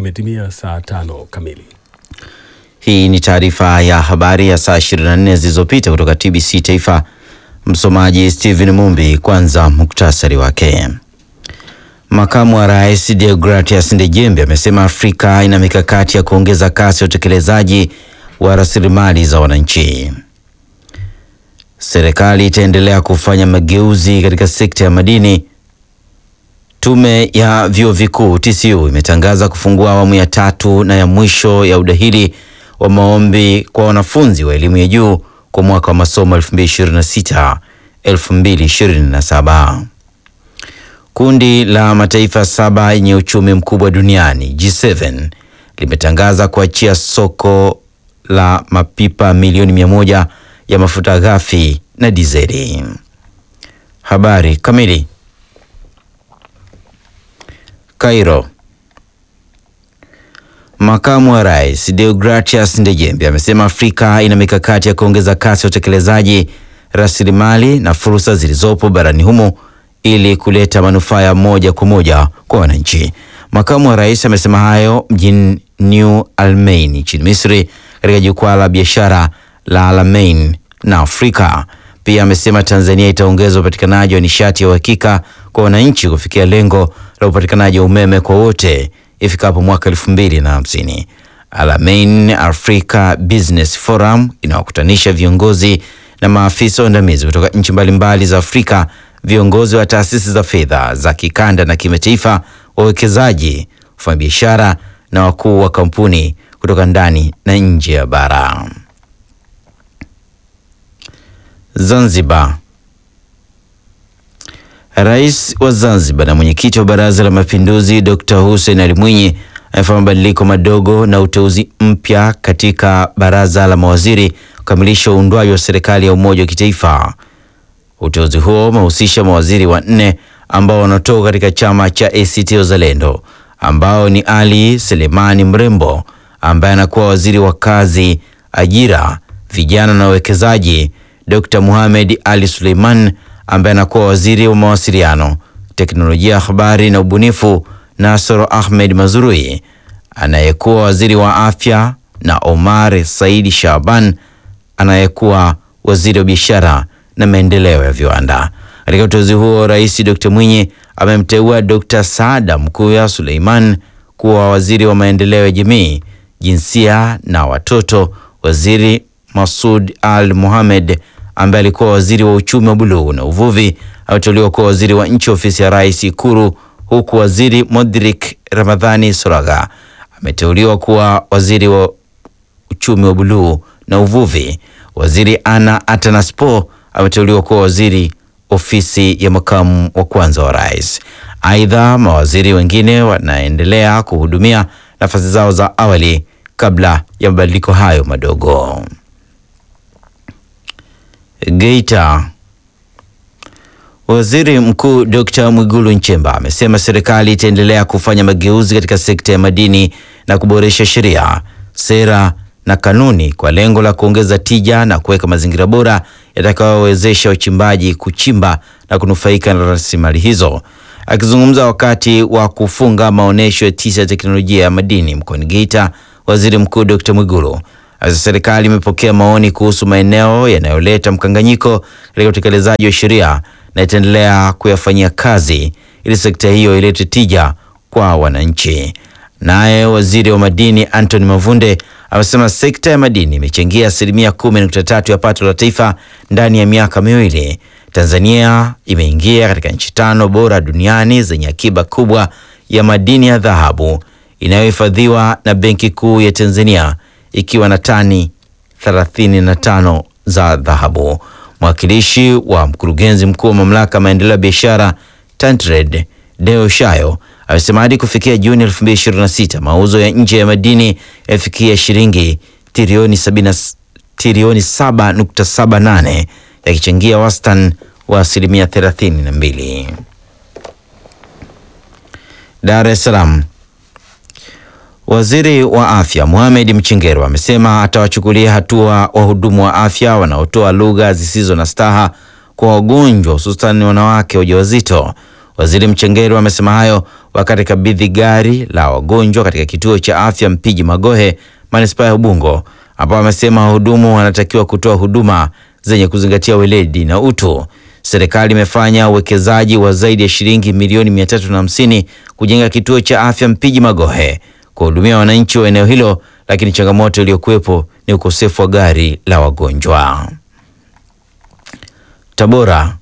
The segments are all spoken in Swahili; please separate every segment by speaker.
Speaker 1: Imetimia saa tano kamili.
Speaker 2: Hii ni taarifa ya habari ya saa 24 zilizopita kutoka TBC Taifa. Msomaji Steven Mumbi. Kwanza muktasari wake. Makamu wa Rais Deogratias Ndejembe amesema Afrika ina mikakati ya kuongeza kasi ya utekelezaji wa rasilimali za wananchi. Serikali itaendelea kufanya mageuzi katika sekta ya madini. Tume ya vyuo vikuu TCU imetangaza kufungua awamu ya tatu na ya mwisho ya udahili wa maombi kwa wanafunzi wa elimu ya juu kwa mwaka wa masomo 2026 2027. Kundi la mataifa saba yenye uchumi mkubwa duniani G7 limetangaza kuachia soko la mapipa milioni mia moja ya mafuta ghafi na dizeli. Habari kamili. Cairo. Makamu wa Rais Deogratias Ndejembe amesema Afrika ina mikakati ya kuongeza kasi ya utekelezaji rasilimali na fursa zilizopo barani humo ili kuleta manufaa ya moja kwa moja kwa wananchi. Makamu wa Rais amesema hayo mjini New Almain nchini Misri katika jukwaa la biashara la Almain na Afrika. Pia amesema Tanzania itaongeza upatikanaji wa nishati ya uhakika kwa wananchi kufikia lengo la upatikanaji wa umeme kwa wote ifikapo mwaka elfu mbili na hamsini. Alamein Africa Business Forum inawakutanisha viongozi na maafisa waandamizi kutoka nchi mbalimbali za Afrika, viongozi wa taasisi za fedha za kikanda na kimataifa, wawekezaji, wafanyabiashara na wakuu wa kampuni kutoka ndani na nje ya bara. Zanzibar. Rais wa Zanzibar na mwenyekiti wa Baraza la Mapinduzi Dr. Hussein Ali Mwinyi amefanya mabadiliko madogo na uteuzi mpya katika baraza la mawaziri kukamilisha uundwaji wa serikali ya umoja wa kitaifa. Uteuzi huo umehusisha mawaziri wanne ambao wanatoka katika chama cha ACT Wazalendo ambao ni Ali Selemani Mrembo ambaye anakuwa waziri wa kazi, ajira, vijana na uwekezaji, Dr. Mohamed Ali Suleiman ambaye anakuwa waziri wa mawasiliano, teknolojia ya habari na ubunifu, Nasoro Ahmed Mazrui anayekuwa waziri wa afya, na Omar Saidi Shaban anayekuwa waziri wa biashara na maendeleo ya viwanda. Katika uteuzi huo, Rais Dr. Mwinyi amemteua Dr. Saada Mkuya Suleiman kuwa waziri wa maendeleo ya jamii, jinsia na watoto, waziri Masud Al Mohamed ambaye alikuwa waziri wa uchumi wa buluu na uvuvi ameteuliwa kuwa waziri wa nchi ofisi ya rais Ikuru, huku waziri Modrik Ramadhani Soraga ameteuliwa kuwa waziri wa uchumi wa buluu na uvuvi. Waziri Ana Atanaspo ameteuliwa kuwa waziri ofisi ya makamu wa kwanza wa rais. Aidha, mawaziri wengine wanaendelea kuhudumia nafasi zao za awali kabla ya mabadiliko hayo madogo. Geita. Waziri Mkuu Dr. Mwigulu Nchemba amesema serikali itaendelea kufanya mageuzi katika sekta ya madini na kuboresha sheria, sera na kanuni kwa lengo la kuongeza tija na kuweka mazingira bora yatakayowezesha wachimbaji kuchimba na kunufaika na rasilimali hizo. Akizungumza wakati wa kufunga maonyesho ya tisa ya teknolojia ya madini mkoani Geita, Waziri Mkuu Dr. Mwigulu Asa serikali imepokea maoni kuhusu maeneo yanayoleta mkanganyiko katika utekelezaji wa sheria na itaendelea kuyafanyia kazi ili sekta hiyo ilete tija kwa wananchi. Naye waziri wa madini Anthony Mavunde amesema sekta ya madini imechangia asilimia kumi nukta tatu ya pato la taifa ndani ya miaka miwili. Tanzania imeingia katika nchi tano bora duniani zenye akiba kubwa ya madini ya dhahabu inayohifadhiwa na Benki Kuu ya Tanzania ikiwa na tani 35 za dhahabu. Mwakilishi wa mkurugenzi mkuu wa mamlaka ya maendeleo ya biashara Tantred Deo Shayo amesema hadi kufikia Juni 2026 mauzo ya nje ya madini yafikia shilingi trilioni 7.78 yakichangia wastani wa asilimia 32. Dar es Salaam. Waziri wa Afya Mohamed Mchengerwa amesema atawachukulia hatua wahudumu wa afya wanaotoa lugha zisizo na staha kwa wagonjwa hususani wanawake wajawazito. Waziri Mchengerwa amesema hayo wakati kabidhi gari la wagonjwa katika kituo cha afya Mpiji Magohe, manispaa ya Ubungo, ambao amesema wahudumu wanatakiwa kutoa huduma zenye kuzingatia weledi na utu. Serikali imefanya uwekezaji wa zaidi ya shilingi milioni 350 kujenga kituo cha afya Mpiji Magohe kuhudumia wananchi wa eneo hilo, lakini changamoto iliyokuwepo ni ukosefu wa gari la wagonjwa. Tabora.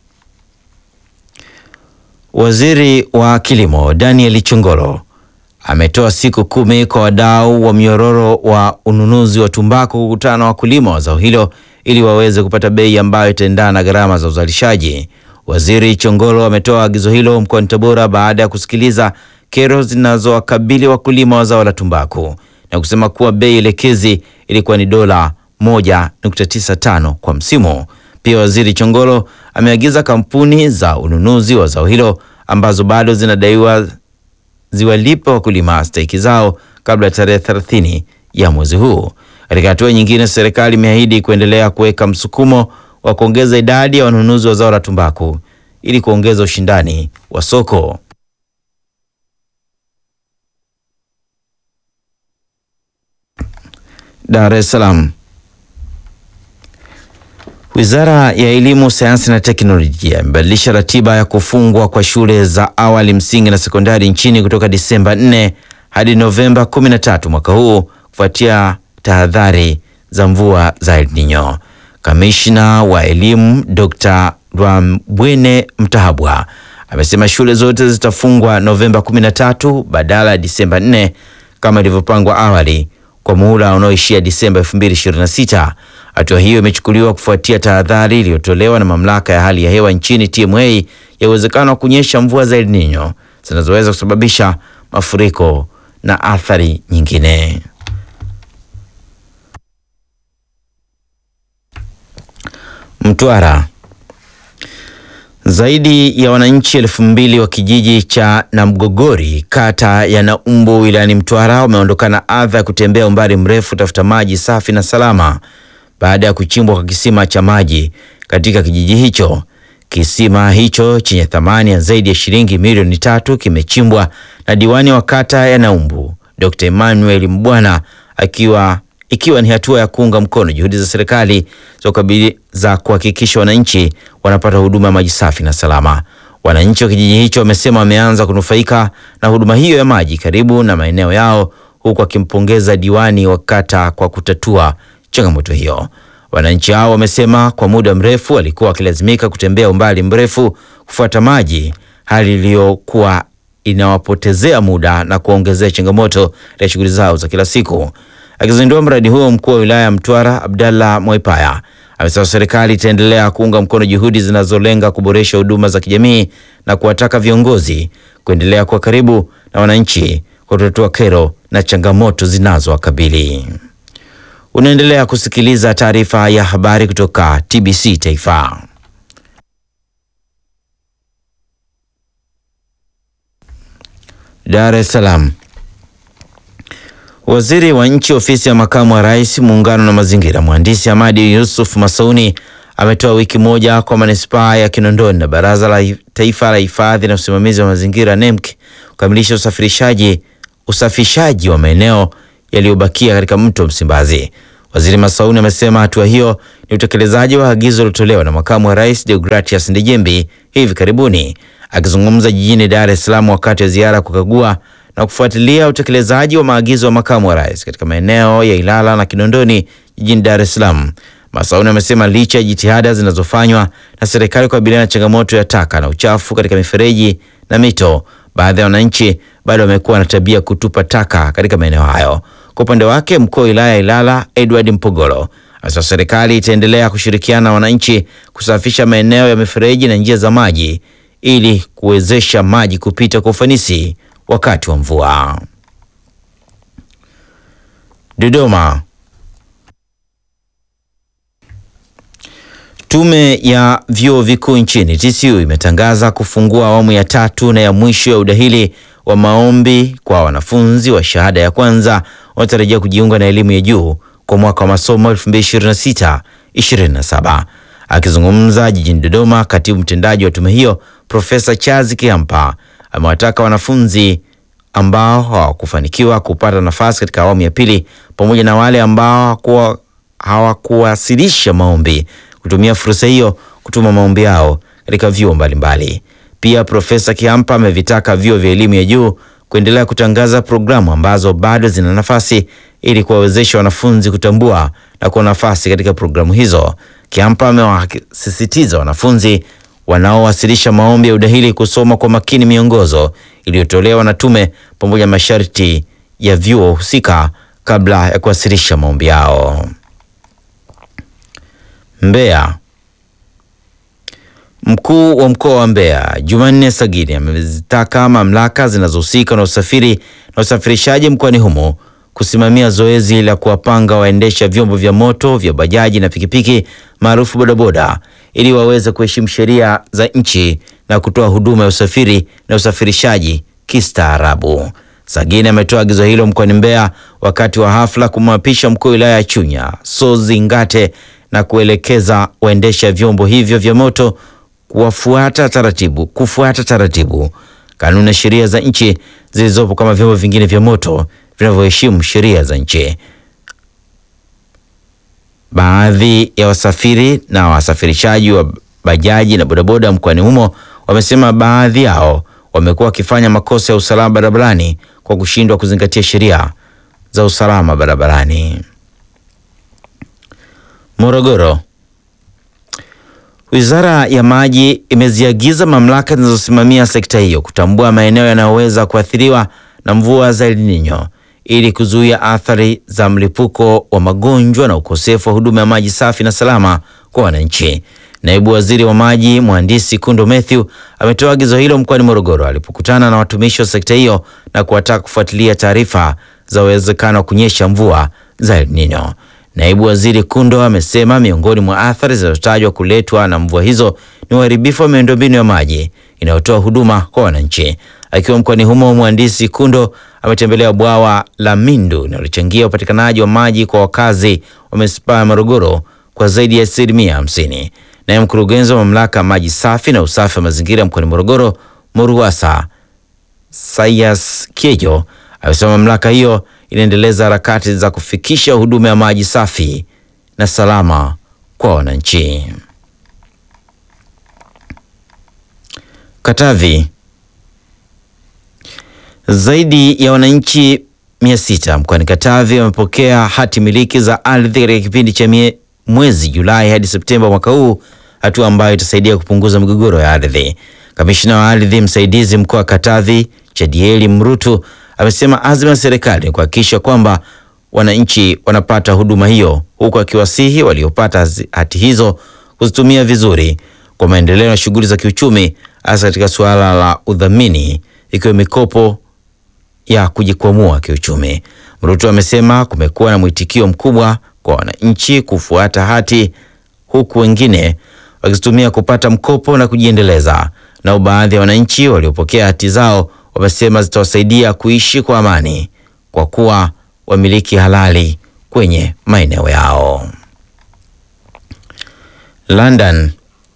Speaker 2: Waziri wa Kilimo Daniel Chongolo ametoa siku kumi kwa wadau wa mnyororo wa ununuzi wa tumbaku kukutana na wakulima wa zao hilo ili waweze kupata bei ambayo itaendana na gharama za uzalishaji. Waziri Chongolo ametoa agizo hilo mkoani Tabora baada ya kusikiliza kero zinazowakabili wakulima wa zao la tumbaku na kusema kuwa bei elekezi ilikuwa ni dola 1.95 kwa msimu. Pia Waziri Chongolo ameagiza kampuni za ununuzi wa zao hilo ambazo bado zinadaiwa ziwalipe wakulima stahiki zao kabla ya tarehe 30 ya mwezi huu. Katika hatua nyingine, serikali imeahidi kuendelea kuweka msukumo wa kuongeza idadi ya wanunuzi wa zao la tumbaku ili kuongeza ushindani wa soko. Dar es Salaam. Wizara ya Elimu, Sayansi na Teknolojia imebadilisha ratiba ya kufungwa kwa shule za awali, msingi na sekondari nchini kutoka Disemba 4 hadi Novemba 13 mwaka huu kufuatia tahadhari za mvua za El Nino. Kamishna wa elimu Dr. Rwambwene Mtahabwa amesema shule zote zitafungwa Novemba 13 badala ya Disemba 4 kama ilivyopangwa awali kwa muhula unaoishia Disemba 2026. Hatua hiyo imechukuliwa kufuatia tahadhari iliyotolewa na mamlaka ya hali ya hewa nchini TMA ya uwezekano wa kunyesha mvua za El Nino zinazoweza kusababisha mafuriko na athari nyingine. Mtwara. Zaidi ya wananchi elfu mbili wa kijiji cha Namgogori kata ya Naumbu wilayani Mtwara wameondokana adha ya kutembea umbali mrefu kutafuta maji safi na salama baada ya kuchimbwa kwa kisima cha maji katika kijiji hicho. Kisima hicho chenye thamani ya zaidi ya shilingi milioni tatu kimechimbwa na diwani wa kata ya Naumbu Dr. Emmanuel Mbwana akiwa ikiwa ni hatua ya kuunga mkono juhudi za serikali za kuhakikisha wananchi wanapata huduma ya maji safi na salama. Wananchi wa kijiji hicho wamesema wameanza kunufaika na huduma hiyo ya maji karibu na maeneo yao, huku akimpongeza diwani wa kata kwa kutatua changamoto hiyo. Wananchi hao wamesema kwa muda mrefu walikuwa wakilazimika kutembea umbali mrefu kufuata maji, hali iliyokuwa inawapotezea muda na kuongezea changamoto ya shughuli zao za kila siku. Akizindua mradi huo, mkuu wa wilaya ya Mtwara Abdallah Mwaipaya amesema serikali itaendelea kuunga mkono juhudi zinazolenga kuboresha huduma za kijamii na kuwataka viongozi kuendelea kuwa karibu na wananchi kwa kutatua kero na changamoto zinazowakabili. Unaendelea kusikiliza taarifa ya habari kutoka TBC Taifa. Dar es Salaam. Waziri wa Nchi Ofisi ya Makamu wa Rais, Muungano na Mazingira, Mhandisi Hamadi Yusuf Masauni ametoa wiki moja kwa manispaa ya Kinondoni na Baraza la Taifa la Hifadhi na Usimamizi wa Mazingira NEMC kukamilisha usafirishaji usafishaji wa maeneo yaliyobakia katika mto Msimbazi. Waziri Masauni amesema hatua hiyo ni utekelezaji wa agizo lilotolewa na Makamu wa Rais Deogratias Ndejembi hivi karibuni. Akizungumza jijini Dar es Salaam wakati wa ziara kukagua na kufuatilia utekelezaji wa maagizo ya makamu wa rais katika maeneo ya Ilala na Kinondoni jijini Dar es Salaam, Masauni amesema licha ya jitihada zinazofanywa na serikali kukabiliana na changamoto ya taka na uchafu katika mifereji na mito, baadhi ya wananchi bado wamekuwa na tabia kutupa taka katika maeneo hayo. Kwa upande wake, mkuu wa wilaya ya Ilala Edward Mpogolo amesema serikali itaendelea kushirikiana na wananchi kusafisha maeneo ya mifereji na njia za maji ili kuwezesha maji kupita kwa ufanisi wakati wa mvua. Dodoma. Tume ya vyuo vikuu nchini TCU imetangaza kufungua awamu ya tatu na ya mwisho ya udahili wa maombi kwa wanafunzi wa shahada ya kwanza wanatarajia kujiunga na elimu ya juu kwa mwaka wa masomo 2026-2027. Akizungumza jijini Dodoma, katibu mtendaji wa tume hiyo Profesa Charles Kiampa amewataka wanafunzi ambao hawakufanikiwa kupata nafasi katika awamu ya pili pamoja na wale ambao hawakuwasilisha maombi kutumia fursa hiyo kutuma maombi yao katika vyuo mbalimbali. Pia Profesa Kihampa amevitaka vyuo vya elimu ya juu kuendelea kutangaza programu ambazo bado zina nafasi ili kuwawezesha wanafunzi kutambua na kuwa nafasi katika programu hizo. Kihampa amewasisitiza wanafunzi wanaowasilisha maombi ya udahili kusoma kwa makini miongozo iliyotolewa na tume pamoja na masharti ya vyuo husika kabla ya kuwasilisha maombi yao. Mbeya. Mkuu wa mkoa wa Mbeya Jumanne Sagini amezitaka mamlaka zinazohusika na usafiri na usafirishaji mkoani humo kusimamia zoezi la kuwapanga waendesha vyombo vya moto vya bajaji na pikipiki maarufu bodaboda ili waweze kuheshimu sheria za nchi na kutoa huduma ya usafiri na usafirishaji kistaarabu. Sagini ametoa agizo hilo mkoani Mbeya wakati wa hafla kumwapisha mkuu wa wilaya ya Chunya Sozi Ngate na kuelekeza waendesha vyombo hivyo vya moto kuwafuata taratibu kufuata taratibu, kanuni na sheria za nchi zilizopo kama vyombo vingine vya moto vinavyoheshimu sheria za nchi. Baadhi ya wasafiri na wasafirishaji wa bajaji na bodaboda mkoani humo wamesema baadhi yao wamekuwa wakifanya makosa ya usalama barabarani kwa kushindwa kuzingatia sheria za usalama barabarani. Morogoro. Wizara ya Maji imeziagiza mamlaka zinazosimamia sekta hiyo kutambua maeneo yanayoweza kuathiriwa na mvua za El Nino ili kuzuia athari za mlipuko wa magonjwa na ukosefu wa huduma ya maji safi na salama kwa wananchi. Naibu Waziri wa Maji Mhandisi Kundo Mathew ametoa agizo hilo mkoani Morogoro alipokutana na watumishi wa sekta hiyo na kuwataka kufuatilia taarifa za uwezekano wa kunyesha mvua za El Nino. Naibu Waziri Kundo amesema miongoni mwa athari zinazotajwa kuletwa na mvua hizo ni uharibifu wa miundombinu ya maji inayotoa huduma kwa wananchi. Akiwa mkoani humo, mhandisi Kundo ametembelea bwawa la Mindu linalochangia upatikanaji wa maji kwa wakazi wa manispaa ya Morogoro kwa zaidi ya asilimia hamsini. Naye mkurugenzi wa mamlaka ya maji safi na usafi wa mazingira mkoani Morogoro, MORUWASA, Sayas Kiejo amesema mamlaka hiyo inaendeleza harakati za kufikisha huduma ya maji safi na salama kwa wananchi. Katavi. Zaidi ya wananchi mia sita mkoani Katavi wamepokea hati miliki za ardhi katika kipindi cha mwezi Julai hadi Septemba mwaka huu, hatua ambayo itasaidia kupunguza migogoro ya ardhi. Kamishina wa ardhi msaidizi mkoa wa Katavi Chadieli Mrutu amesema azma ya serikali ni kuhakikisha kwamba wananchi wanapata huduma hiyo, huku akiwasihi waliopata hati hizo kuzitumia vizuri kwa maendeleo na shughuli za kiuchumi, hasa katika suala la udhamini, ikiwa mikopo ya kujikwamua kiuchumi. Mrutu amesema kumekuwa na mwitikio mkubwa kwa wananchi kufuata hati, huku wengine wakizitumia kupata mkopo na kujiendeleza. Nao baadhi ya wananchi waliopokea hati zao wamesema zitawasaidia kuishi kwa amani kwa kuwa wamiliki halali kwenye maeneo yao. London.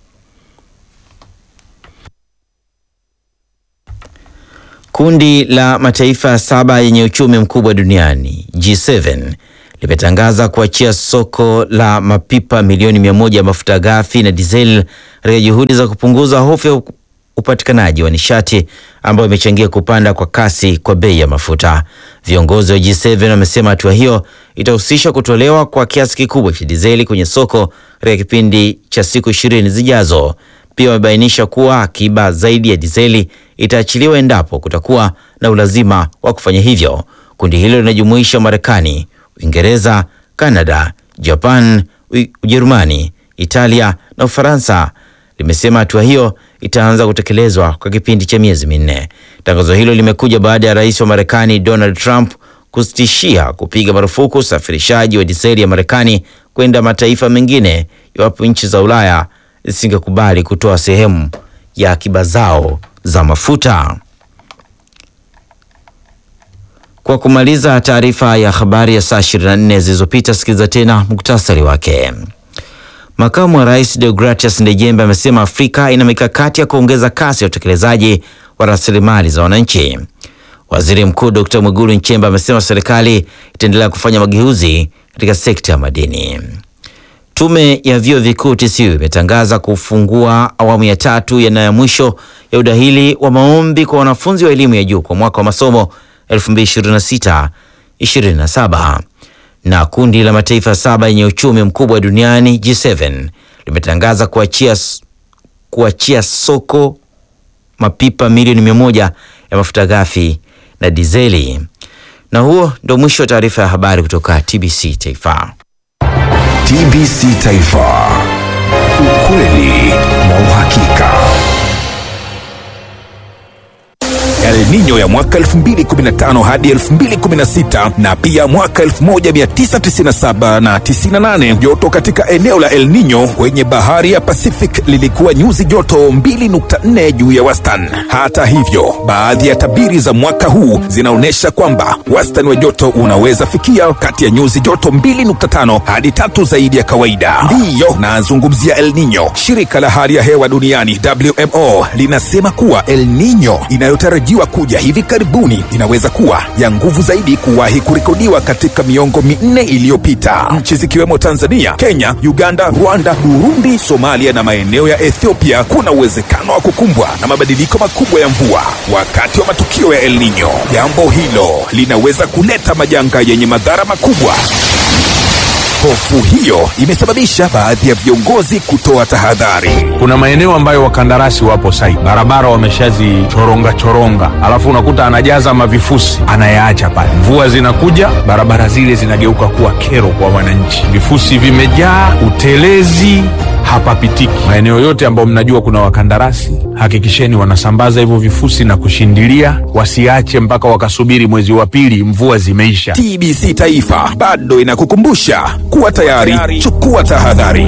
Speaker 2: Kundi la mataifa saba yenye uchumi mkubwa duniani G7 limetangaza kuachia soko la mapipa milioni mia moja ya mafuta ghafi na dizeli katika juhudi za kupunguza hofu ya upatikanaji wa nishati ambayo imechangia kupanda kwa kasi kwa bei ya mafuta. Viongozi wa G7 wamesema hatua hiyo itahusisha kutolewa kwa kiasi kikubwa cha dizeli kwenye soko katika kipindi cha siku ishirini zijazo. Pia wamebainisha kuwa akiba zaidi ya dizeli itaachiliwa endapo kutakuwa na ulazima wa kufanya hivyo. Kundi hilo linajumuisha Marekani, Uingereza, Kanada, Japan, Ujerumani, Italia na Ufaransa. Limesema hatua hiyo itaanza kutekelezwa kwa kipindi cha miezi minne. Tangazo hilo limekuja baada ya rais wa Marekani Donald Trump kusitishia kupiga marufuku usafirishaji wa diseli ya Marekani kwenda mataifa mengine iwapo nchi za Ulaya zisingekubali kutoa sehemu ya akiba zao za mafuta. Kwa kumaliza taarifa ya habari ya saa 24 zilizopita, sikiliza tena muktasari wake. Makamu wa rais Deogratias Ndejembe amesema Afrika ina mikakati ya kuongeza kasi ya utekelezaji wa rasilimali za wananchi. Waziri Mkuu Dr. Mwigulu Nchemba amesema serikali itaendelea kufanya mageuzi katika sekta ya madini. Tume ya vyuo vikuu TCU imetangaza kufungua awamu ya tatu ya na ya mwisho ya udahili wa maombi kwa wanafunzi wa elimu ya juu kwa mwaka wa masomo 2026-27 na kundi la mataifa saba yenye uchumi mkubwa duniani G7 limetangaza kuachia, kuachia soko mapipa milioni mia moja ya mafuta ghafi na dizeli. Na huo ndio mwisho wa taarifa ya habari kutoka TBC Taifa.
Speaker 3: TBC Taifa, ukweli na uhakika. El Nino ya mwaka 2015 hadi 2016 na pia mwaka 1997 na 98. Joto katika eneo la El Nino kwenye bahari ya Pacific lilikuwa nyuzi joto 2.4 juu ya wastani. Hata hivyo, baadhi ya tabiri za mwaka huu zinaonyesha kwamba wastani wa joto unaweza fikia kati ya nyuzi joto 2.5 hadi tatu zaidi ya kawaida. Ndiyo nazungumzia El Nino. Shirika la hali ya hewa duniani WMO linasema kuwa El Nino inayotarajiwa kuja hivi karibuni inaweza kuwa ya nguvu zaidi kuwahi kurekodiwa katika miongo minne iliyopita. Nchi zikiwemo Tanzania, Kenya, Uganda, Rwanda, Burundi, Somalia na maeneo ya Ethiopia kuna uwezekano wa kukumbwa na mabadiliko makubwa ya mvua wakati wa matukio ya El Nino. Jambo hilo linaweza kuleta majanga yenye madhara makubwa. Hofu hiyo imesababisha baadhi ya viongozi kutoa tahadhari.
Speaker 4: Kuna maeneo ambayo wakandarasi wapo site, barabara wameshazichoronga choronga, alafu unakuta anajaza mavifusi anayaacha pale. Mvua zinakuja, barabara zile zinageuka kuwa kero kwa wananchi, vifusi vimejaa, utelezi hapapitiki. Maeneo yote ambayo mnajua kuna wakandarasi, hakikisheni wanasambaza hivyo vifusi na kushindilia, wasiache mpaka wakasubiri mwezi wa pili mvua zimeisha.
Speaker 3: TBC Taifa bado inakukumbusha kuwa tayari, chukua tahadhari.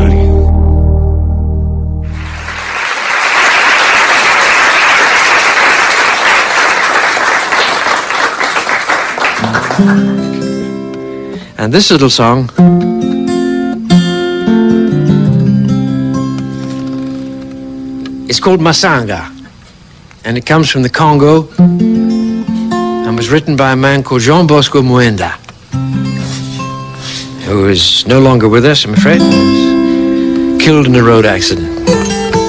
Speaker 5: And this little song is called Masanga, and it comes from the Congo and was written by a man called Jean Bosco Muenda, who is no longer with us, I'm afraid. He was killed in a road accident.